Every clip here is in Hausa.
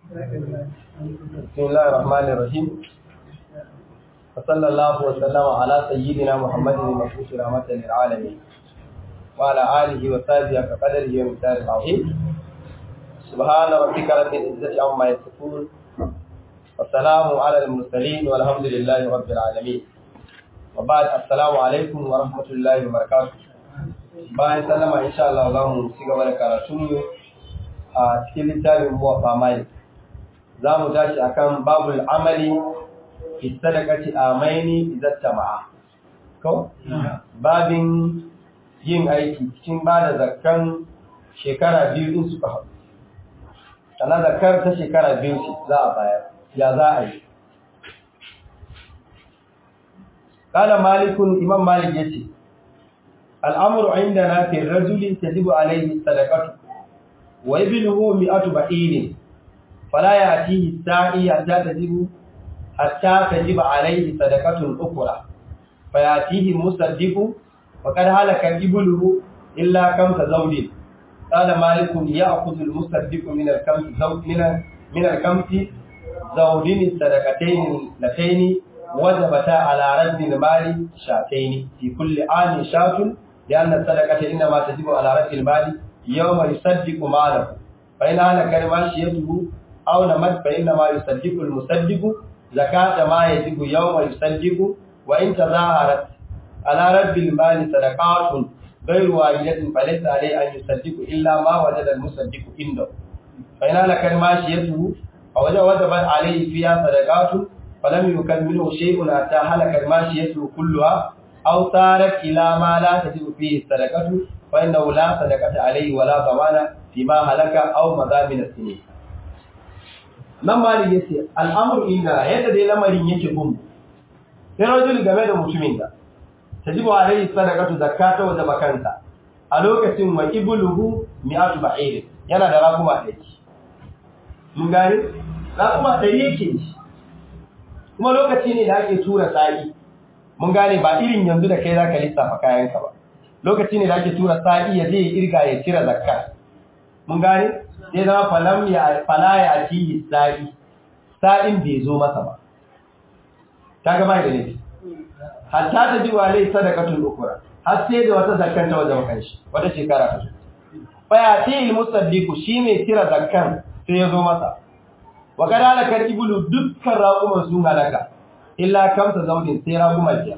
بسم الله الرحمن الرحيم وصلى الله وسلم على سيدنا محمد المبعوث رحمة للعالمين وعلى آله وصحبه كقدره ومقدار العظيم سبحان ربك رب العزة عما يصفون والسلام على المرسلين والحمد لله رب العالمين وبعد السلام عليكم ورحمة الله وبركاته bayan sallama insha Allah za mu ci gaba da karatu a cikin littafin muwaffa malik za mu tashi akan babul amali fi sadaqati amaini idan tama'a ko babin yin aiki cikin ba da zakkan shekara biyu din suka haɗu sana zakkar ta shekara biyu ce za a bayar ya za a yi قال مالك إمام مالك يتي الأمر عندنا في الرجل تجب عليه الصدقة وابنه مئة بعير فلا يأتيه الساعي حتى تجب حتى تجب عليه صدقة أخرى فيأتيه المصدق وقد هلك إبله إلا كم زوج قال مالك يأخذ المصدق من الكمس زوج من من الكمس زوجين الصدقتين اللتين وجبتا على رد المال شاتين في كل عام شات لأن الصدقة إنما تجب على رد المال يوم يصدق ماله فإن هلك ماشيته أو نمت فإنما يصدق المصدق زكاة ما يجب يوم يصدق وإن تظاهرت على رد المال صدقات غير واحدة فليس عليه أن يصدق إلا ما وجد المصدق عنده فإن هلك ماشيته ووجبت عليه فيها صدقات فلم يكن منه شيء حتى هلكت ماشيته كلها أو صارت إلى ما لا تجب فيه الصدقة فإنه لا صدقة عليه ولا ضمان فيما هلك أو مضى من السنين nan malik yace al'amru inda yadda dai lamarin yake gun sai rajul game da mutumin da tajibu alayhi sadaqatu zakata wa zabakansa a lokacin wa ibluhu mi'atu ba'ir yana da rakuma ɗari mun gane rakuma ɗari yake shi kuma lokaci ne da ake tura sa'i mun gane ba irin yanzu da kai zaka lissafa kayanka ba lokaci ne da ake tura sa'i ya je irga ya cire zakka mun gane sai zama falam ya fala ya ci sa'i sa'in bai zo masa ba kaga bai da nufi hatta ta ji walai sadaqatul ukra har sai da wata zakkan ta wajen kanshi wata shekara ta zo fa ya ti al musaddiqu shine cire zakkan sai ya zo masa wa kadala kar ibulu dukkan raquman sun halaka illa kamsa zaudin sai raquma biya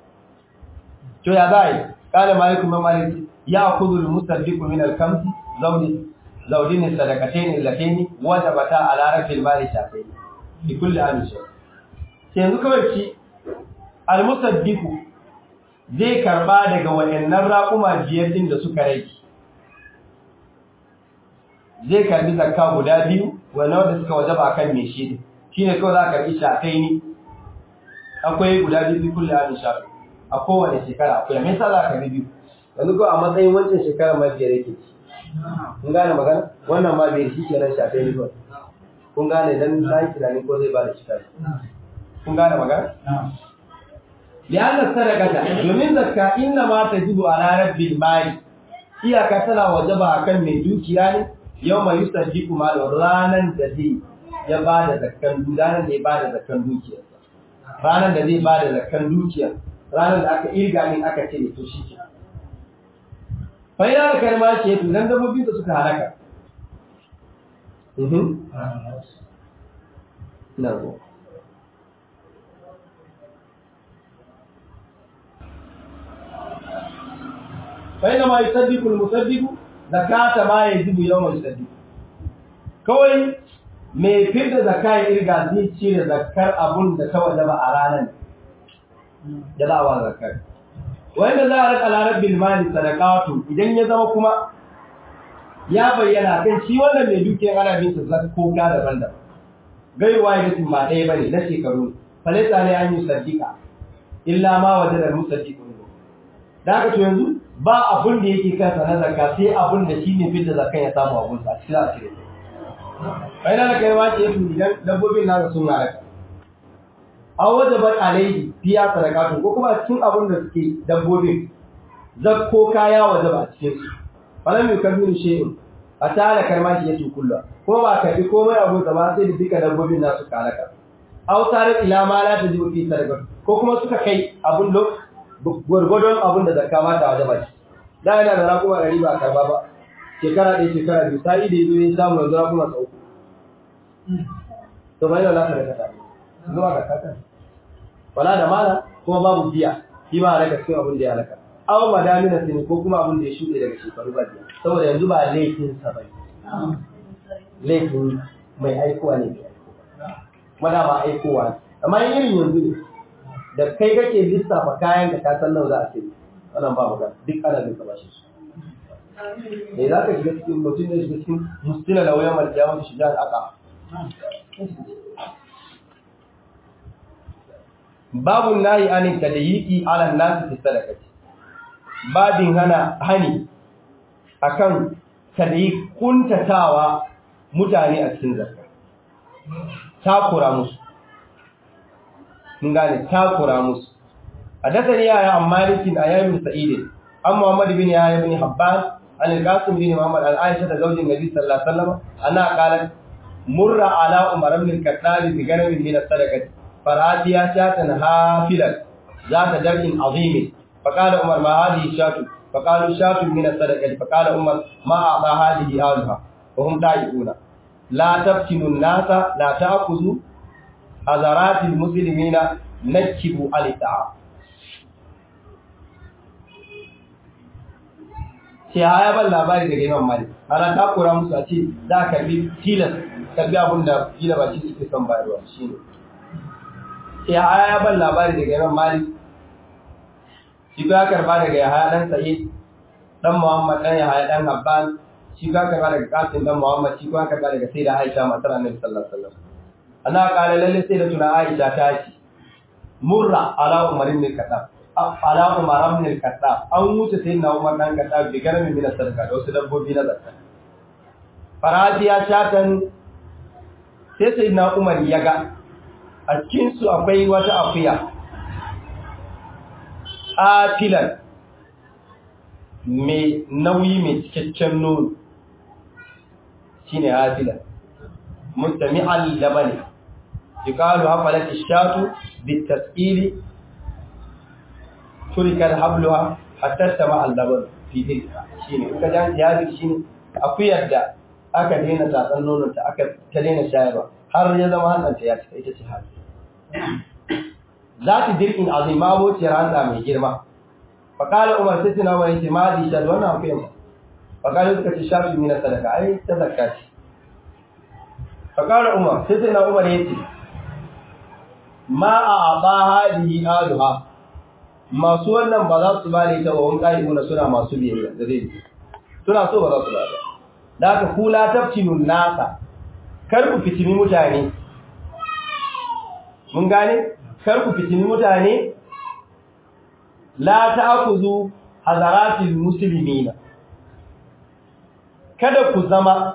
to ya zai kana malikum malik ya khudhu al musaddiqu min al kamsi zaudin zaudin sadaqatayn allatayn wajabata ala rafil mali shafayn bi kulli amin shay sai yanzu kawai ci al musaddiqu zai karba daga wayannan raquma biyar din da suka rage zai karbi zakka guda biyu wanda wanda suka wajaba kan me shi shine kawai za ka karbi shafaini akwai guda biyu kullu amin shafi a kowane shekara akwai me yasa za ka karbi biyu yanzu ko a matsayin wancan shekara ma biyar yake ci kun gane magana wannan ma bai shi kenan shafe ni ba kun gane dan sai tunani ko zai ba da shi kai kun gane magana lianna sadaqata domin zakka inna ma tajibu ala rabbil mali iyaka tana wajaba akan mai dukiya ne yawma yusaddiqu mal ranan da zai ya ba da zakkan ranan da ya ba da zakkan dukiya ranan da zai ba da zakkan dukiya ranan da aka irga min aka ce to shi ke faina da kalma ce to dan dabbobi da suka halaka mhm na zo faina ma yusaddiqu al-musaddiqu zakata ma yajibu yawm yusaddiqu kawai mai fidda zakai irga zai cire zakar abun da ta wajaba a ranar da za a wa zakar wanda za a rika larabbil mali sadaqatu idan ya zama kuma ya bayyana kan shi wannan mai dukiyar ana bin sa zakko ga daban-daban gaiwa ya mutum ba ɗaya bane na shekaru falaita ne an yi saddiqa illa ma wajada musaddiqun da haka to yanzu ba abun da yake kansa na zakka sai abun da shi ne fitta zakkan ya samu abun sa shi za a cire bai na kai ma ce idan dabbobin nasa sun halaka aw wajabat alayhi fiya sadaqatu ko kuma cikin abun da suke dabbobin zakko kaya wajaba a cikin su falam yukammilu shay'un a tare karma shi yake kullu ko ba ka bi komai abu da ba sai da duka dabbobin nasu kalaka aw tare ila ma la tajibu fi sadaka ko kuma suka kai abun lok gurgurdon abun da zakka ma ta wajaba shi da yana da rakuma ɗari ba karba ba shekara ɗaya shekara biyu sai da yazo ya samu yanzu rakuma sau to bai da lafiya da kasa zuwa ga kasa wala da mala kuma babu biya shi ma raka cikin abin da ya halaka aw madamina sini ko kuma abin da ya shuɗe daga shekaru ba biya saboda yanzu ba laifin sa bai laifin mai aikowa ne kuma da ba aikowa ne amma irin yanzu ne da kai kake lissafa kayan da ka san nawa za a sai wannan ba magana duk ana bin ka bashi su me za ka shiga cikin mutum ne shiga cikin mustila da wayan malkiya wanda shiga al'aka babu nahi anin tadayiki ala nasu fi sadaqati babin hana hani akan tadayi kuntatawa mutane a cikin zakka takura musu mun gane takura musu hadathani ya an malikin ayyamin sa'id an muhammad bin yahya bin habban an al-qasim bin muhammad al-aisha da zaujin nabi sallallahu alaihi wasallam ana qalat murra ala umar ibn al-khattab bi ganamin min as-sadaqati فراديا شاة هافلا ذات درج عظيم فقال عمر ما هذه الشاة فقالوا شاة من الصدقة فقال عمر ما أعطى هذه أهلها وهم دائعون لا تفتنوا الناس لا تأخذوا حضرات المسلمين نكبوا على الطعام sai haya ban labari daga Imam Malik ana takura musu a ce za ka karbi tilas karbi abin da kila ba shi suke son bayarwa shine sai haya ya ban labari daga Imam Malik shi ka karba daga Yahaya dan Sa'id dan Muhammad dan Yahaya dan Habban shi ka karba daga Qasim dan Muhammad shi ka karba daga Sayyida Aisha matar Annabi sallallahu alaihi wasallam ana kala lalle sai da tuna Aisha ta ce murra ala Umar ibn Khattab ala Umar ibn Khattab an wuce sayyidina Umar dan Khattab bi garami min sadaka da wasu dabbobi na zakka faradiya shatan sai sayyidina Umar ya ga a cikinsu akwai wata akuya atilan mai nauyi mai cikakken nono shi ne atilan mutane al-labani yukalu hafalat ishatu bitasili turikar habluwa hatta sama al-laban fi tilka shine in ka jan jihadi shine akuyar da aka daina tatsan nonon ta aka ta daina shayarwa har ya zama hannanta ya cika ita ce hali za ta dirkin azima bociyar hanta mai girma faƙalar umar sai tuna wani ce ma di shaɗu wannan akwai yamma faƙalar suka ce shafi mina sadaka ai ta zakka ce faƙalar umar sai tuna umar ya ce ma a aɓa hadihi aluha masu wannan ba za su ba da ita wa wani ƙa'ibuna suna masu biyayya da zai suna so ba za su ba da da aka kula tafcinun nasa kar ku fitini mutane mun gane kar ku fitini mutane la ta'khudhu hazaratil muslimina kada ku zama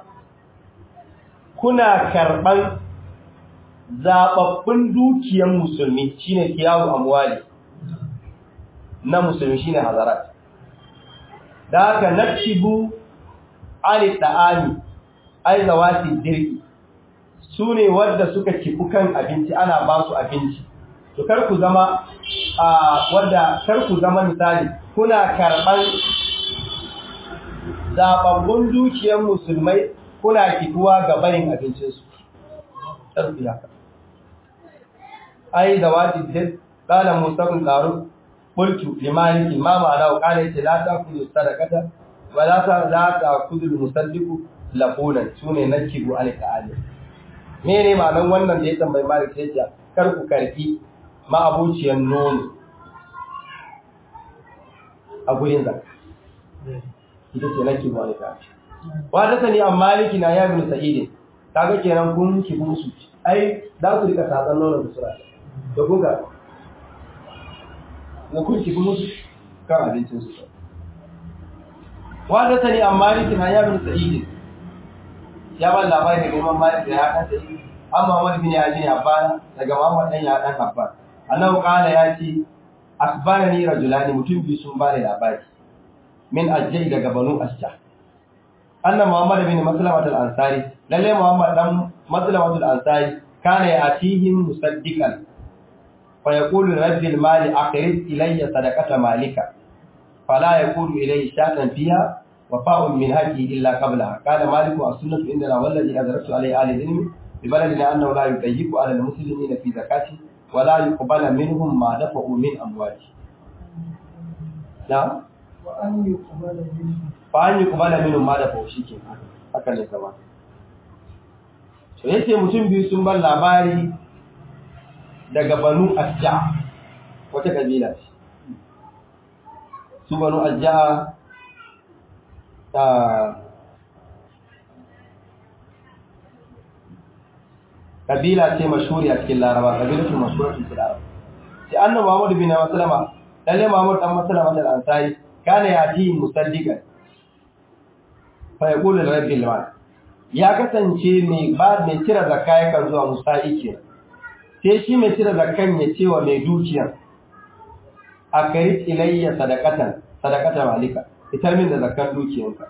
kuna karban zababbun dukiyar musulmi shine kiyawu amwali na musulmi shine hazarat da haka naktibu ali ta'ami ai zawati dirki su ne wadda suka kifu kan abinci ana ba su abinci to kar ku zama a wadda kar ku zama misali kuna karban zababbun dukiyar musulmai kuna kifuwa ga barin abincinsu tarbiya ai da wati dil qala musa bin qarub qultu liman imam ala qala yace la ta'kulu sadaqata wa la ta'kulu musaddiqu laqunan sune nakibu alqa'ali mene ma'anar wannan da ya tambayi malik sai ya kar ku karfi ma'abuciyar nono a gurin zakka ita ce nake ba alika wa ta sani an maliki na yamin sa'idin kaga kenan kun ki musu ai za su rika tatsan nono da sura da kun ga na kun ki musu kan abincin su wa ta sani an maliki na yamin sa'idin ya ban labari daga Imam Malik da ya kan sai amma wani bin ya ji Habban daga Muhammad dan ya dan Habban annahu qala ya ce akbarani rajulani mutum biyu sun bani labari min ajjai daga banu asja anna muhammad bin maslamat al-ansari lalle muhammad dan maslamat al-ansari kana yatihim musaddiqan fa yaqulu rabbil mali aqrid ilayya sadaqata malika fala yaqulu ilayhi shatan fiha وفاء من هذه إلا قبلها قال مالك السنة عندنا والذي أدركت عليه آل العلم ببلدنا أنه لا يضيق على المسلمين في زكاته ولا يقبل منهم ما دفعوا من أموالهم نعم وأن يقبل منه فأن يقبل منهم ما دفعوا شيء haka ne kama to yace mutum biyu sun bar labari daga banu asja wata kabila ce su banu asja ta kabila ce mashhuri a cikin laraba kabilatu mashhuri a cikin laraba sai annabi Muhammad bin Maslama lalle Muhammad dan Maslama da Ansari kana yati musaddiqan fa yaqulu rabbil mal ya kasance mai ba mai cire zakka yakan zuwa musa'i ke sai shi mai cire zakkan ya ce wa mai dukiya akarit ilayya sadaqatan sadaqatan malika fitar min da zakar dukiyanka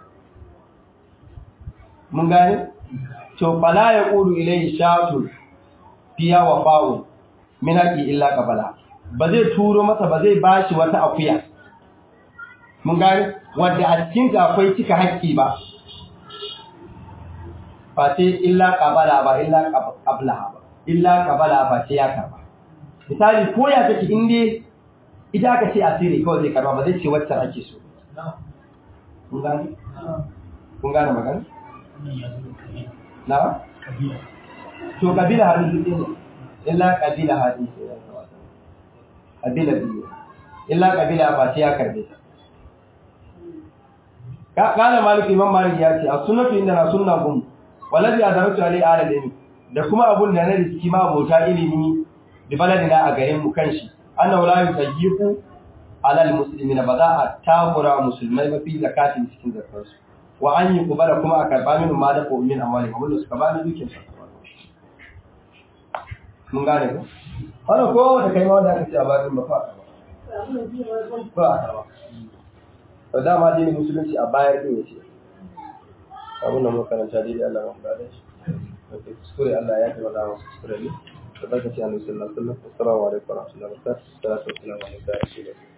mun gane to fala ya qulu ilayhi shatu fiya wa fa'u min haqi illa qabala ba zai turo masa ba zai bashi wata akuya mun gane wanda a cikin ta akwai cika haƙƙi ba fa sai illa qabala ba illa qabla ba illa qabala ba sai ya karba misali ko ya take inde ita aka ce asiri kawai zai karba ba zai ce wacce ake so kun gane kun gane magana na to kabila hadin duk ne illa kabila hadin kabila biyu illa kabila ba sai ya karbe ta kana maliki imam maliki ya ce as-sunnatu inda na sunna gum wallazi adaratu alai ala ilmi da kuma abun da na riski ma abota ilimi da baladina a garin mu kanshi annahu la yusayyiqu alal muslimina ba za a takura musulmai ba fi zakatin cikin zakarsu wa an yi kubara kuma a karba min ma da ko min amwali abin da suka ba ni dukin su mun gane ko wannan ko da kai ma wanda aka ce a bakin ba fa ba a ba to dama dai musulunci a bayar din yace abin da muka karanta dai Allah ya mu da shi okay kuskure Allah ya yi wa Allah kuskure ne da barkaci annabi sallallahu alaihi wasallam assalamu alaikum wa rahmatullahi wa barakatuh salatu wassalamu alaikum